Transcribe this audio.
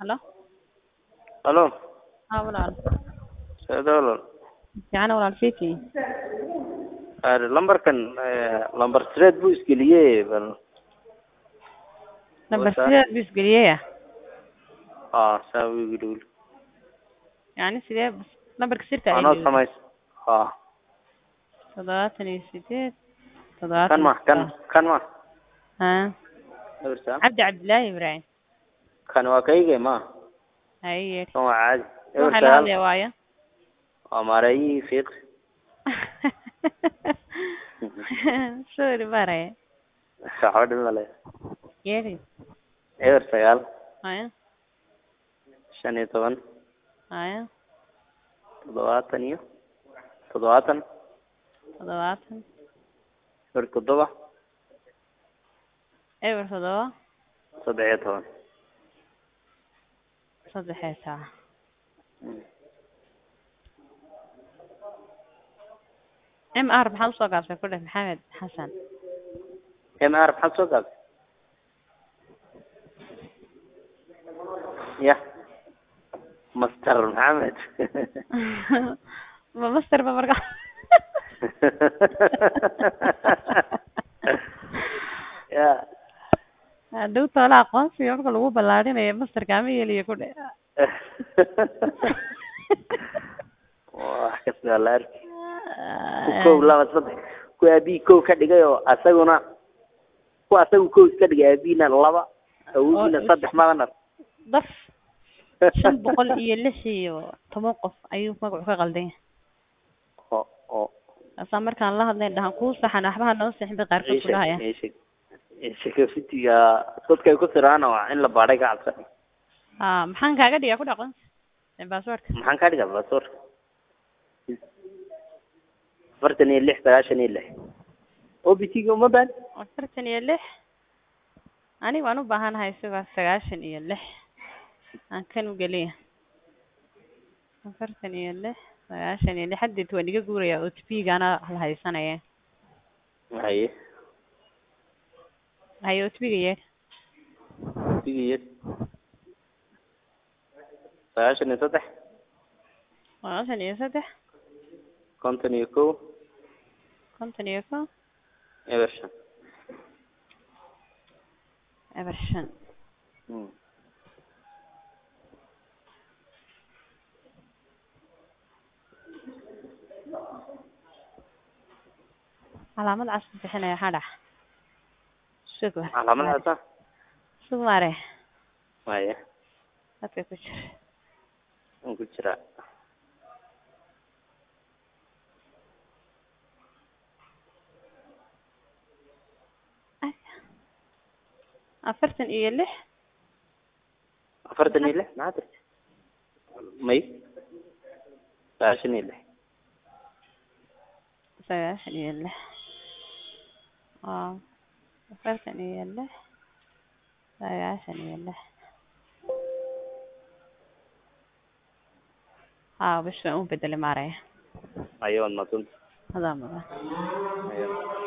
Halo? Halo, Haa walaal. Socdo walaal. Fiican walaal fiiki. Ee, Lambarkan ee, lambar sideed buu isgeliyey bal. Number What's that? sideed buu isgeliyey Haa, saa wuu igu dhow. yani sidee numberka sirta Anoo samays. Haa, toddobaatan iyo sideed kan toddobaatan ma, kan, kan ma. haa Ebersa. cabdi cabdilaahi ibraahim Kan waa kaygay ma. haye yeedhi Kan waa caadi. waxaa la Ebersa. hadlaya waayo Waa maareeyihii fiiq. sorry baraya Waxba dhib male. yeedhi Eber sagaal, haya shan iyo toban, haya toddobaatan iyo toddobaatan, toddobaatan eber toddoba, eber toddoba saddex iyo toban. saddex iyo toban m r maxaad usoo gaabsay ku dheh maxamed xasan MR maxaad soo gaabtay? Ya. Master Maxamed. ma master ba marka ya. hadhow toola aqoonsiga marka lagu ballaarinayo masterka ama yeliyo ku dhe wax kasta la arki ku kow laba saddex ku aabii kow ka dhigay oo asaguna ku asagu kow iska dhigay aabiina laba awogiina Oo, saddex maganar daf shan boqol iyo lix iyo toban qof ayuu magacu ka qaldan yahay oo oo asaa markaan la hadlayn dhahan kuu saxan waxbaha noo sixin bay qaarkood ku dhahaya isheg security-ga dadkay ku siraan waa in la baadhay ka cabsan ha maxaan kaaga dhigaa ku dhaqan baaswordka maxaan ka dhigaa basoor afartan iyo lix sagaashan iyo lix o b t ga uma baan afartan iyo lix aniga waan u baahanahay isagoo sagaashan iyo lix aan kan u geliya afartan iyo lix sagaashan iyo lix haddeed waan iga guuraya o t p gaana la haysanaya haye haye o t p ga yeedh sigiyo sagaashan iyo saddex sagaashan iyo saddex konton iyo kow konton iyo ko eber shan eber shan Mm. calaamad cas ku bixinaya waxaa dhax sug wa- calaamadaasa sug mare haye dadka ku jira waan ku jiraa afartan iyo lix afartan iyo lix maxaa tirti may sagaashan iyo lix sagaashan iyo lix waa afartan iyo lix sagaashan iyo lix haa bish waan u bedelay maaraya haye waad madsanta hadaa mudan haye